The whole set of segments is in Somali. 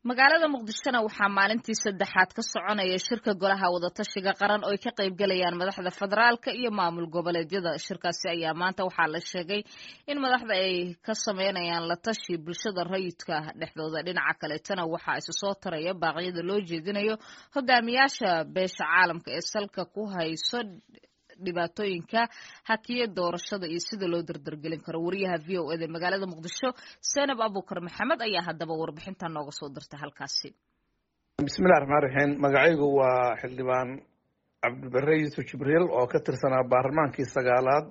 magaalada muqdishona waxaa maalintii saddexaad ka soconaya shirka golaha wadatashiga qaran oo ay ka qaybgalayaan madaxda federaalka iyo maamul goboleedyada shirkaasi ayaa maanta waxaa la sheegay in madaxda ay ka sameynayaan la tashi bulshada rayidka dhexdooda dhinaca kaleetana waxaa isu soo taraya baaqyada loo jeedinayo hogaamiyaasha beesha caalamka ee salka ku hayso dhibaatooyinka hakiye doorashada iyo sida loo dardargelin karo wariyaha v o eda magaalada muqdisho senab abukar maxamed ayaa haddaba warbixinta nooga soo dirta halkaasi bismillahi raxmaan raxiim magacaygu waa xildhibaan cabdibare yuusuf jibriil oo ka tirsanaa baarlamaankii sagaalaad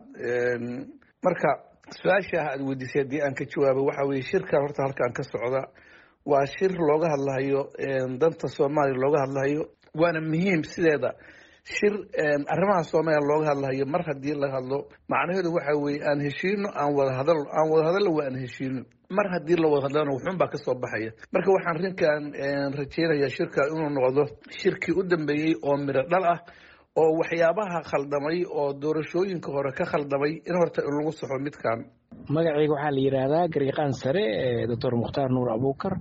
marka su-aasha aad weydiisay haddii aan ka jawaabo waxa weye shirkan horta halkan ka socda waa shir looga hadlahayo danta soomaaliya looga hadlahayo waana muhiim sideeda shir arrimaha soomaaliya looga hadlahayo mar haddii la hadlo macnaheedu waxa weeye aan heshiino aan wada hadal aan wada hadallo waa aan heshiino mar haddii la wada hadlana wuxuun baa kasoo baxaya marka waxaan rinkan rajeynayaa shirka inuu noqdo shirkii u dambeeyey oo midho dhal ah oo waxyaabaha khaldamay oo doorashooyinka hore ka khaldamay in horta lagu saxo midkan magacayga waxaa la yidhaahdaa gariiqaan sare doctor mukhtaar nuur abuukar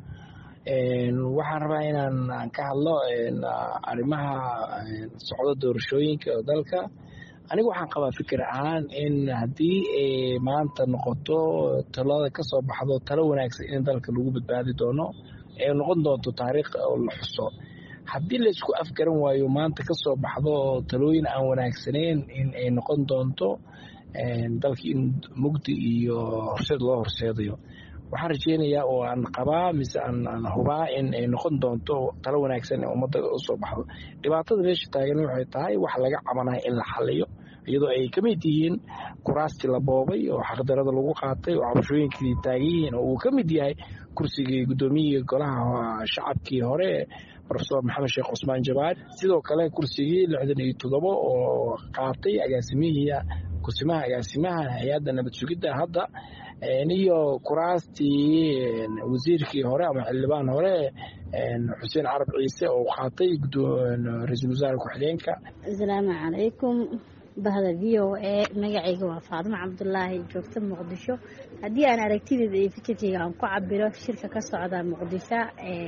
waxaan rabaa inaan ka hadlo arrimaha socdo doorashooyinka dalka anigu waxaan qabaa fikir ahaan in haddii maanta noqoto talada ka soo baxdo talo wanaagsan in dalka lagu badbaadi doono ee noqon doonto taariikh oo la xuso haddii laysku afgaran waayo maanta ka soo baxdo talooyin aan wanaagsaneyn in ay noqon doonto dalka in mugdi iyo horseed loo horseedayo waxaan rajeynayaa oo aan qabaa mise aan hubaa in ay noqon doonto talo wanaagsan ee ummadda usoo baxdo dhibaatada meesha taagan waxay tahay wax laga cabanaya in la xaliyo iyadoo ay ka mid yihiin kuraastii la boobay oo xaqdarada lagu qaatay oo cabashooyinkii taagan yihiin oo uu ka mid yahay kursigii guddoomiyihii golaha shacabkii hore rofesor maxamed sheekh cusmaan jabaar sidoo kale kursigii lixdan iyo toddobo oo qaatay agaasimihii kusimaha agaasimaha hay-adda nabad sugidda hadda iyo kuraastii wasiirkii hore ama xildhibaan hore xuseen carab ciise oo qaatay ra-iisul wasaare ku-xigeenka asalaamu calaykum bahda v o a magacayga waa faadimo cabdulaahi joogta muqdisho haddii aan aragtideeda iyo fikirkeyga aan ku cabiro shirka ka socda muqdisho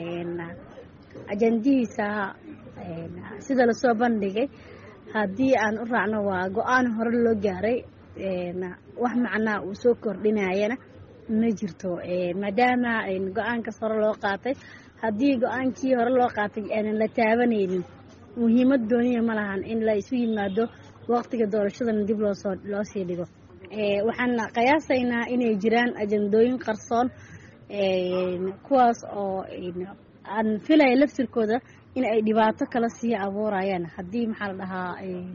ajandihiisa sida lasoo bandhigay haddii aan u raacno waa go-aan hore loo gaaray wax macnaa uu soo kordhinayana ma jirto maadaama go-aankaas hore loo qaatay haddii go-aankii hore loo qaatay aanan la taabanaynin muhiimad dooniya ma lahan in la isu yimaado waqtiga doorashadana dib loosoo loo sii dhigo waxaan qiyaasaynaa inay jiraan ajandooyin qarsoon kuwaas oo aan filaya laftirkooda in ay dhibaato kala sii abuurayaan haddii maxaa la dhahaa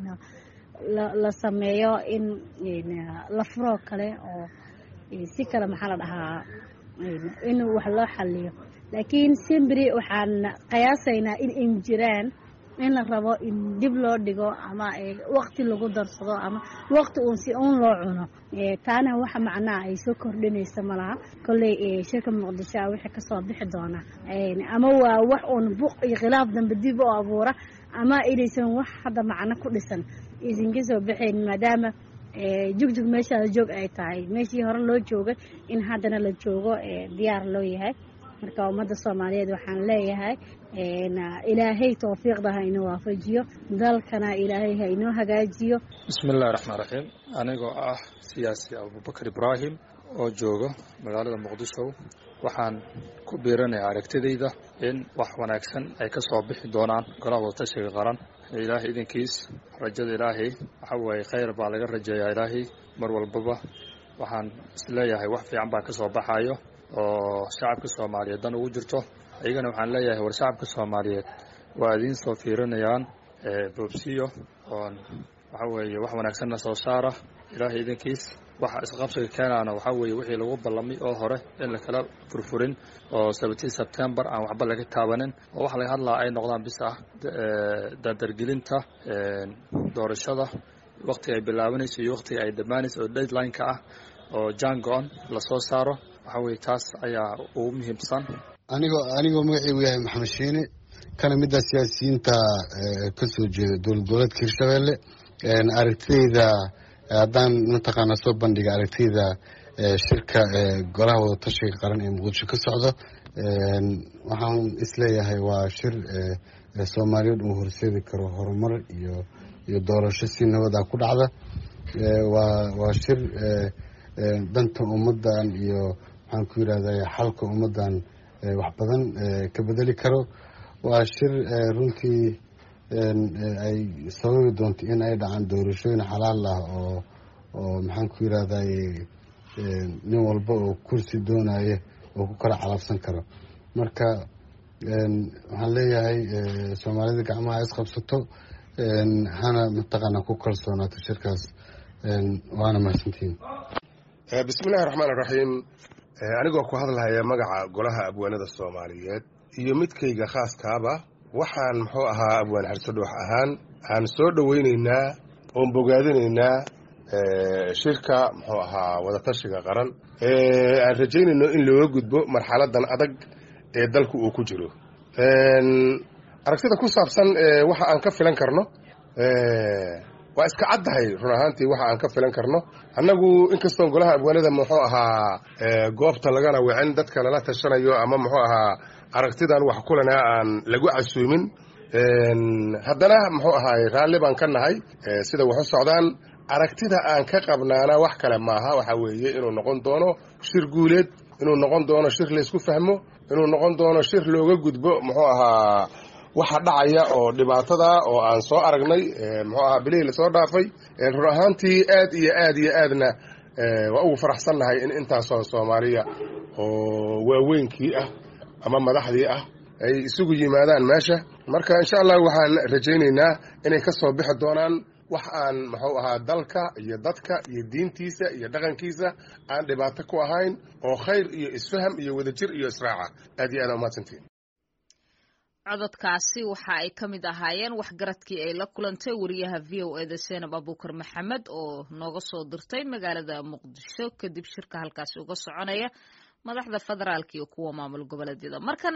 la sameeyo in la furoo kale oo si kale maxaa la dhahaa in wax loo xaliyo laakiin simbri waxaan qiyaasaynaa in ay jiraan in la rabo in dib loo dhigo ama waqti lagu darsado ama waqti uun si uun loo cuno taana waxa macnaha ay soo kordhinaysa malaha kolley shirka muqdisho a wixii kasoo bixi doona ama waa wax uun buq iyo khilaaf dambe dib u abuura ama inaysan wax hadda macno ku dhisan aysan ka soo baxayn maadaama jugjug meeshaada joog ay tahay meeshii hore loo joogay in haddana la joogo diyaar loo yahay marka ummadda soomaaliyeed waxaan leeyahay ilaahay towfiiqda ha inoo waafajiyo dalkana ilaahay ha inoo hagaajiyo bismi illahi raxmaan raxiim anigoo ah siyaasi abubakar ibraahim oo jooga magaalada muqdisho waxaan ku biiranayaa aragtidayda in wax wanaagsan ay ka soo bixi doonaan golaha wadatashiga qaran ilaahay idinkiis rajada ilaahay waxa weeye khayr baa laga rajeeyaa ilaahay mar walbaba waxaan isleeyahay wax fiican baa ka soo baxayo oo shacabka soomaaliyeed dan ugu jirto iyagana waxaan leeyahay war shacabka soomaaliyeed waa idiin soo fiirinayaan boobsiyo oon waxa weeye wax wanaagsanna soo saara ilaahay idinkiis waxa isqabsiga keenaana waxaa weeye wixii lagu ballamay oo hore in lakala furfurin oo seventeen september aan waxba laga taabanin oo waxa laga hadlaa ay noqdaan bis ah dardargelinta doorashada waqtiga ay bilaabanayso iyo waqtiga ay dhammaanayso oo deadline-ka ah oo jango-on lasoo saaro waxaa weye taas ayaa ugu muhiimsan anigoo anigoo magaceygu yahay maxamed shiine kana mida siyaasiyiinta kasoo jeeda dowlad goboleedka hirshabelle aragtideyda haddaan mataqaana soo bandhiga aragtiyda shirka golaha wadatashiga qaran ee muqdisho ka socdo waxaan isleeyahay waa shir soomaaliyeed uu horseedi karo horumar iyo iyo doorasho si nabada ku dhacda waa waa shir danta ummadan iyo maxaan ku yirahday xalka ummadan wax badan ka bedeli karo waa shir runtii ay sababi doonto in ay dhacaan doorashooyin xalaal ah oo oo maxaan ku yirahday nin walba oo kursi doonaya oo ku kala calabsan karo marka waxaan leeyahay soomaalida gacmaha isqabsato hana mataqaana ku kalsoonaato shirkaas waana mahadsantihin bismillahi raxmaan iraxiim anigoo ku hadlahaya magaca golaha abwaanada soomaaliyeed iyo midkayga khaaskaaba waxaan muxuu ahaa abwaan xarsadhoox ahaan aan soo dhoweyneynaa oon bogaadinaynaa shirka muxuu ahaa wadatashiga qaran aan rajaynayno in looga gudbo marxaladan adag ee dalku uu ku jiro aragtida ku saabsan waxa aan ka filan karno waa iska caddahay run ahaantii waxa aan ka filan karno annagu inkastoon golaha abwaanada muxuu ahaa goobta lagana wicin dadka lala tashanayo ama muxuu ahaa aragtidan wax kulana aan lagu casuumin haddana muxuu ahaay raalli baan ka nahay sida wax u socdaan aragtida aan ka qabnaana wax kale maaha waxa weeye inuu noqon doono shir guuleed inuu noqon doono shir laysku fahmo inuu noqon doono shir looga gudbo muxuu ahaa waxa dhacaya oo dhibaatada oo aan soo aragnay muxuu ahaa bilihii lasoo dhaafay run ahaantii aad iyo aad iyo aadna waa ugu faraxsannahay in intaasoo soomaaliya oo waaweynkii ah ama madaxdii ah ay isugu yimaadaan meesha marka insha allah waxaan rajaynaynaa inay ka soo bixi doonaan wax aan muxuu ahaa dalka iyo dadka iyo diintiisa iyo dhaqankiisa aan dhibaato ku ahayn oo khayr iyo isfaham iyo wadajir iyo israaca aad iyo aad umahadsantiin cododkaasi waxa ay ka mid ahaayeen waxgaradkii ay la kulantay wariyaha v o eda seenab abuukar maxamed oo nooga soo dirtay magaalada muqdisho kadib shirka halkaasi uga soconaya madaxda federaalka iyo kuwa maamul goboleedyada markana